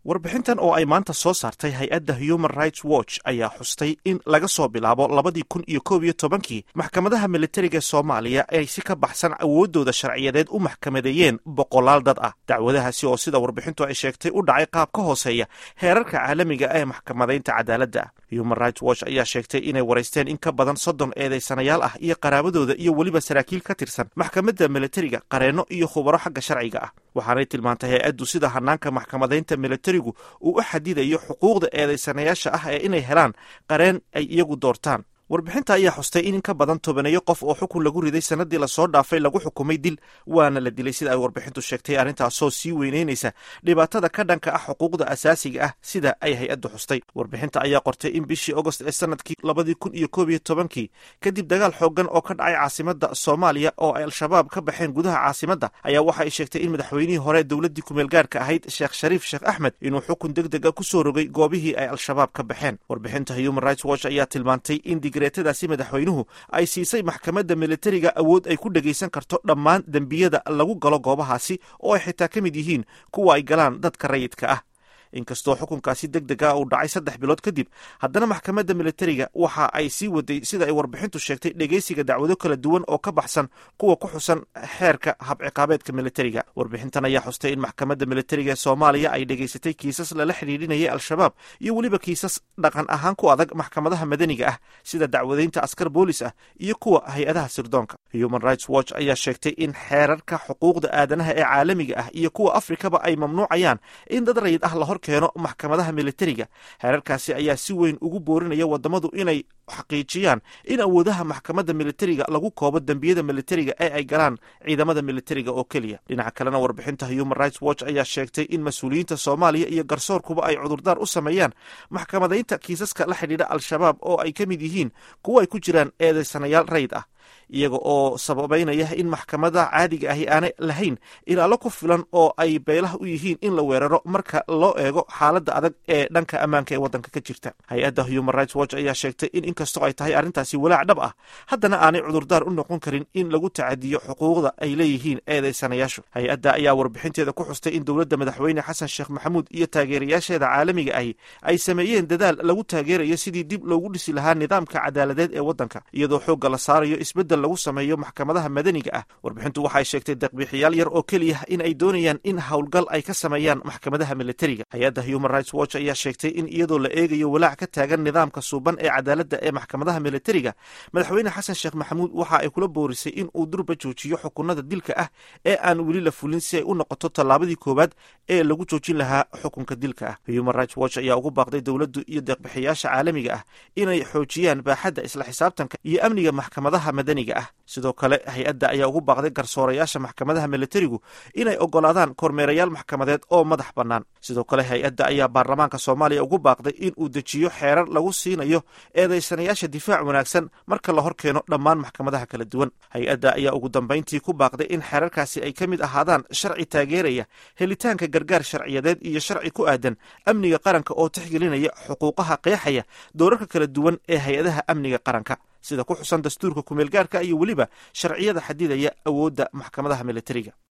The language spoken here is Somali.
warbixintan oo ay maanta soo saartay hay-adda human rights watch ayaa xustay in laga soo bilaabo labadii kun iyo koob iyo tobankii maxkamadaha militariga ee soomaaliya ay si ka baxsan awooddooda sharciyadeed u maxkamadeeyeen boqolaal dad ah dacwadahaasi oo sida warbixintu ay sheegtay u dhacay qaab ka hooseeya heerarka caalamiga ee maxkamadaynta cadaaladda human rights watch ayaa sheegtay inay waraysteen in ka badan soddon eedaysanayaal ah iyo qaraabadooda iyo weliba saraakiil ka tirsan maxkamadda militariga qareenno iyo khubaro xagga sharciga ah waxaanay tilmaantay hay-addu sida hanaanka maxkamadaynta militarigu uu u xadidayo xuquuqda eedaysanayaasha ah ee inay helaan qareen ay iyagu doortaan warbixinta ayaa xustay in in ka badan tobaneeyo qof oo xukun lagu riday sanadii lasoo dhaafay lagu xukumay dil waana la dilay sida ay warbixintu sheegtay arrintaasoo sii weyneynaysa dhibaatada ka dhanka ah xuquuqda asaasiga ah sida ay hay-addu xustay warbixinta ayaa qortay in bishii agost ee sanadkii labadii kun iyo koob iyo tobankii kadib dagaal xoogan oo ka dhacay caasimadda soomaaliya oo ay al-shabaab ka baxeen gudaha caasimadda ayaa waxa ay sheegtay in madaxweynihii hore dowladdii kumeelgaarka ahayd sheekh shariif sheekh axmed inuu xukun deg deg a ku soo rogay goobihii ay al-shabaab ka baxeen warbixinta human rights watch ayaa tilmaantay in tadaasi madaxweynuhu ay siisay maxkamadda militariga awood ay ku dhegaysan karto dhammaan dembiyada lagu galo goobahaasi oo ay xitaa ka mid yihiin kuwa ay galaan dadka rayidka ah inkastoo xukunkaasi deg deg ah uu dhacay saddex bilood kadib haddana maxkamadda militariga waxa ay sii waday sida ay warbixintu sheegtay dhegaysiga dacwado kala duwan oo ka baxsan kuwa ku xusan xeerka habciqaabeedka militariga warbixintan ayaa xustay in maxkamadda militariga ee soomaaliya ay dhegaysatay kiisas lala xidhiidhinayay al-shabaab iyo weliba kiisas dhaqan ahaan ku adag maxkamadaha madaniga ah sida dacwadaynta askar boolis ah iyo kuwa hay-adaha sirdoonka human rights watch ayaa sheegtay in xeerarka xuquuqda aadanaha ee caalamiga ah iyo kuwa afrikaba ay mamnuucayaan in dad rayid ah lahor keeno maxkamadaha militariga heerarkaasi ayaa si weyn ugu boorinaya wadamadu inay xaqiijiyaan in awoodaha maxkamadda militariga lagu koobo dembiyada militariga ee ay galaan ciidamada militariga oo keliya dhinaca kalena warbixinta human rights watch ayaa sheegtay in mas-uuliyiinta soomaaliya iyo garsoorkuba ay cudurdaar u sameeyaan maxkamadaynta kiisaska la xidhiidha al-shabaab oo ay ka mid yihiin kuwo ay ku jiraan eedaysanayaal rayid ah iyaga oo sababaynaya in maxkamada caadiga ahi aanay lahayn ilaalo ku filan oo ay beelaha u yihiin in la weeraro marka loo eego xaaladda adag ee dhanka ammaanka ee waddanka ka jirta hay-adda human rights watch ayaa sheegtay in inkastoo ay tahay arrintaasi walaac dhab ah haddana aanay cudurdaar u noqon karin in lagu tacadiyo xuquuqda ay leeyihiin eedaysanayaashu hay-adda ayaa warbixinteeda ku xustay in dowladda madaxweyne xasan sheekh maxamuud iyo taageerayaasheeda caalamiga ahi ay sameeyeen dadaal lagu taageerayo sidii dib loogu dhisi lahaa nidaamka cadaaladeed ee waddanka iyadoo xoogga la saarayo isbeddel lagu sameeyo maxkamadaha madaniga ah warbixintu waxay sheegtay deqbixiyaal yar oo keliya in ay doonayaan in howlgal ay ka sameeyaan maxkamadaha militariga hay-adda human rights watch ayaa sheegtay in iyadoo la eegayo walaac ka taagan nidaamka suuban ee cadaaladda ee maxkamadaha militariga madaxweyne xasan sheekh maxamuud waxa ay kula boorisay in uu durba joojiyo xukunada dilka ah ee aan weli la fulin si ay u noqoto tallaabadii koowaad ee lagu joojin lahaa xukunka dilka ah human rights watch ayaa ugu baaqday dowladdu iyo deeqbixiyaasha caalamiga ah inay xoojiyaan baaxadda isla xisaabtanka iyo amniga maxkamadaha madaniga ah sidoo kale hay-adda ayaa ugu baaqday garsoorayaasha maxkamadaha militarigu inay ogolaadaan kormeerayaal maxkamadeed oo madax bannaan sidoo kale hay-adda ayaa baarlamaanka soomaaliya ugu baaqday in uu dejiyo xeerar lagu siinayo eedaysanayaasha difaac wanaagsan marka la hor keeno dhammaan maxkamadaha kala duwan hay-adda ayaa ugu dambayntii ku baaqday in xeerarkaasi ay ka mid ahaadaan sharci taageeraya helitaanka gargaar sharciyadeed iyo sharci ku aadan amniga qaranka oo tixgelinaya xuquuqaha qeexaya doorarka kala duwan ee hay-adaha amniga qaranka sida ku xusan dastuurka kumeelgaarka iyo weliba sharciyada xadidaya awoodda maxkamadaha militariga